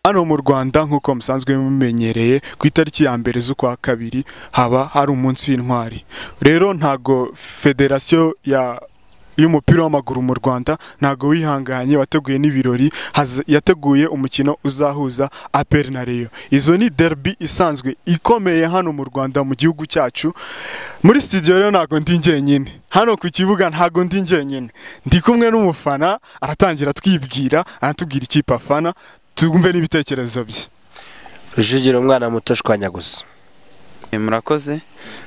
Hano mu Rwanda nk'uko musanzwe mumenyereye ku itariki ya mbere z'ukwa kabiri haba hari umunsi w'intwari rero ntago federasiyo ya y'umupira w'amaguru mu Rwanda ntago wihanganye wateguye n'ibirori haz- yateguye umukino uzahuza APR na Rayon izo ni derby isanzwe ikomeye hano mu Rwanda mu gihugu cyacu muri studio rero ntago ndi njyenyine hano ku kibuga ntago ndi njyenyine ndi kumwe n'umufana aratangira atwibwira aratubwira ikipe afana twumve n'ibitekerezo bye rujugira umwana muto shwanya gusa murakoze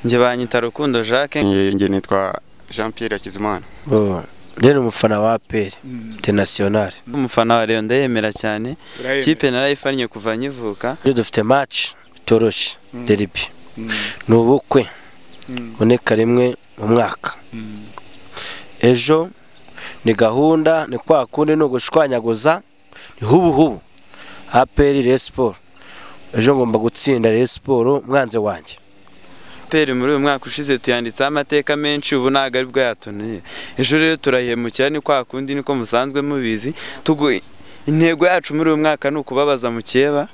njye banyita rukundo jacques njye nitwa jean pierre hakizimana Oh, rero umufana wa aperi internationale umufana wa Rayon ndayemera cyane kipe narayifannye kuva nkivuka rero dufite match itoroshye deribi ni ubukwe buboneka rimwe mu mwaka ejo ni gahunda ni kwa kundi ni ugushwanyaguza ni hubu hubu aperi Rayon siporo ejo ngomba gutsinda Rayon siporo umwanzi wanjye peri muri uyu mwaka ushize tuyanditseho amateka menshi ubu ntabwo ari bwo yatuniye ejo rero turahemukira ni kwa kundi niko musanzwe mubizi Tugu- intego yacu muri uyu mwaka ni ukubabaza mukeba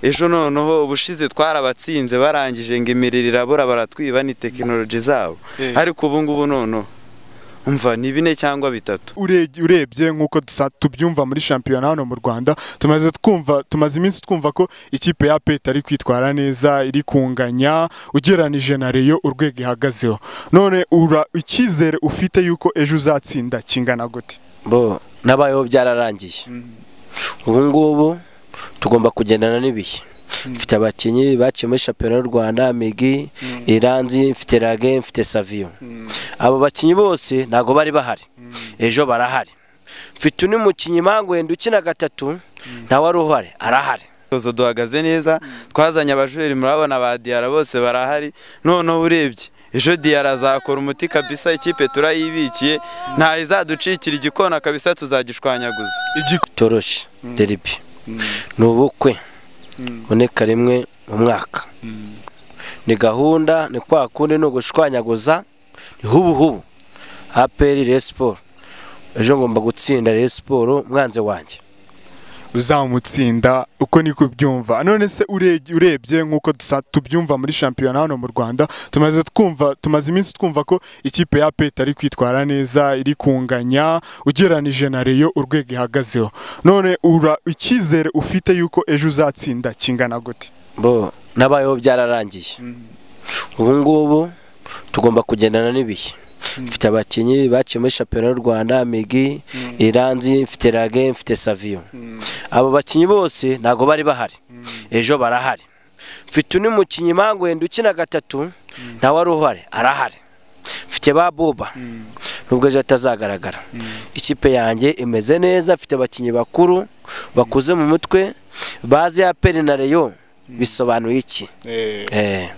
ejo noneho ubushize twarabatsinze barangije ngo imirire irabura baratwiba ni tekinoloji zabo Eh. ariko ubu ngubu noneho umva ni bine cyangwa bitatu Ure- urebye nk'uko dusa- tubyumva muri shampiyona hano mu Rwanda tumaze twumva tumaze iminsi twumva ko ikipe ya PET ari kwitwara neza iri kunganya ugeranije na Rayon urwego ihagazeho none ura icyizere ufite yuko ejo uzatsinda kingana gute bo nabayeho byararangiye ubu ngubu tugomba kugendana n'ibihe mfite abakinnyi bakiye muri shampiyona y'u rwanda migi iranzi mfite rage mfite saviyo abo bakinnyi bose ntabwo bari bahari ejo barahari mfite undi mukinnyi mpamvu wenda ukina gatatu nawe ari uhari arahari Tozo duhagaze neza twazanye abajureri murabona ba Diarra bose barahari noneho urebye ejo Diarra azakora umuti kabisa ikipe turayibikiye ntaho izaducikira igikona kabisa tuzagishwanyaguza Igi- itoroshye deribi ni ubukwe buboneka rimwe mu mwaka ni gahunda ni kwa kundi ni ugushwanyaguza ni hubu hubu aperi Rayon siporo ejo ngomba gutsinda Rayon siporo umwanzi wanjye uzamutsinda uko niko ubyumva none se ure- urebye nk'uko dusa- tubyumva muri shampiyona hano mu Rwanda tumaze twumva tumaze iminsi twumva ko ikipe ya PET ari kwitwara neza iri kunganya ugeranije na Rayon urwego ihagazeho none ura icyizere ufite yuko ejo uzatsinda kingana gute bo nabayeho byararangiye ubu ngubu tugomba kugendana n'ibihe mfite abakinnyi bakiye muri shampiyona y'u rwanda migi iranzi mfite rage mfite saviyo abo bakinnyi bose ntabwo bari bahari ejo barahari mfite undi mukinnyi mpamvu wenda ukina gatatu nawe ari uhari arahari mfite ba boba nubwo ejo atazagaragara ikipe yanjye imeze neza afite abakinnyi bakuru bakuze mu mutwe bazi ya peri na reyo bisobanuye iki Eh,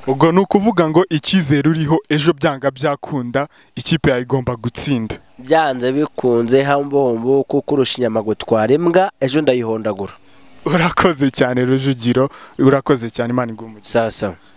ubwo ni ukuvuga ngo icyizere uriho ejo byanga byakunda ikipe yawe igomba gutsinda byanze bikunze hambombo kuko urusha inyama gutwara imbwa ejo ndayihondagura urakoze cyane rujugiro urakoze cyane imana iguhe umugisha sawa sawa